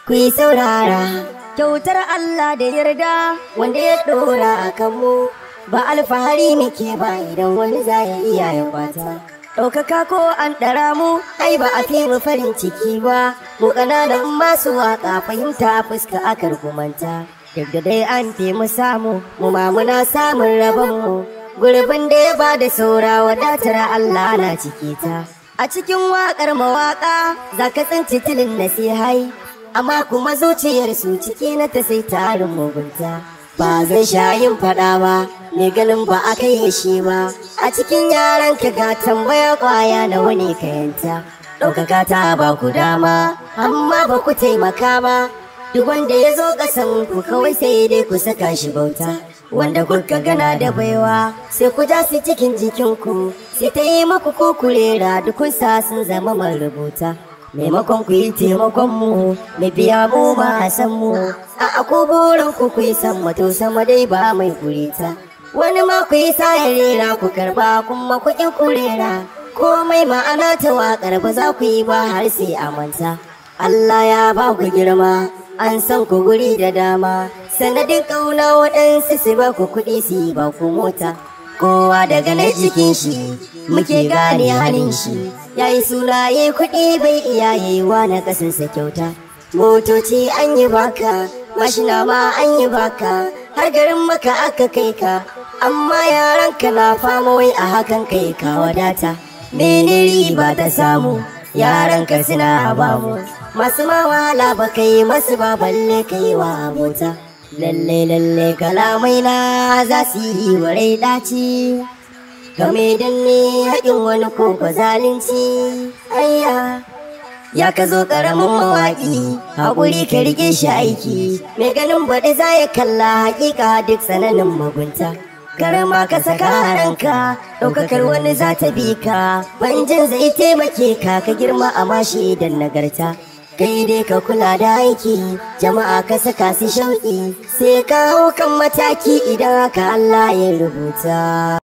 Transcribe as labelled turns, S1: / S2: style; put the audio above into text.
S1: ku yi saurara kyautar Allah da yarda wanda ya ɗora a kanmu ba alfahari muke ba idan wani za ya iya ya kwata ɗaukaka ko an ɗara mu ai ba a fi mu farin ciki ba mu ƙananan masu waƙa fahimta fuska akar kumanta duk da dai an fi mu samu mu ma muna samun rabon mu gurbin da ya ba da saura wadatar Allah na ciki ta a cikin waƙar mawaƙa za ka tsinci tilin nasihai amma kuma zuciyar su ciki na ta sai tarin mugunta ba zai sha yin faɗa ba mai ganin ba a kai shi ba a cikin yaran ka ga tambaya kwaya na wani kayanta ɗaukaka ta ba ku dama amma ba ku taimaka ba duk wanda ya zo ƙasan ku kawai sai dai ku saka shi bauta wanda kuka gana da baiwa sai ku ja su cikin jikinku sai ta yi muku kukurera dukunsa sun zama marubuta maimakon ku yi taimakon mu mai biya mu ba san mu a ako burin ku ku yi san mato sama dai ba mai kurita wani ma ku yi sa rera ku karba kuma ku ƙin kurera komai ma'ana ta waƙar ba za ku yi ba har sai a manta Allah ya ba ku girma an san ku guri da dama sanadin ƙauna waɗansu su ba ku kuɗi su yi ba ku mota kowa daga na jikin shi muke gane halin shi ya yi suna ya kuɗi bai iya yiwa na ƙasansa kyauta motoci an yi baka mashina ma an yi baka har garin maka aka kai ka amma yaran ka na fama wai a hakan kai ka wadata mene riba ta samu yaran ka suna bamu masu ma wahala ba kai masu ba balle kai wa abota lalle lalle kalamai na za su yi wa rai daci game danne haƙin wani ko ba zalunci ayya ya ka zo ƙaramin mawaƙi haƙuri ka rike shi aiki mai ganin baɗi za ya kalla haƙiƙa duk tsananin mugunta karama ka saka ranka ɗaukakar wani za ta bi ka banjin zai taimake ka ka girma a mashi idan nagarta kai dai ka kula da aiki jama'a ka saka su shauƙi sai ka hau kan mataki idan haka Allah ya rubuta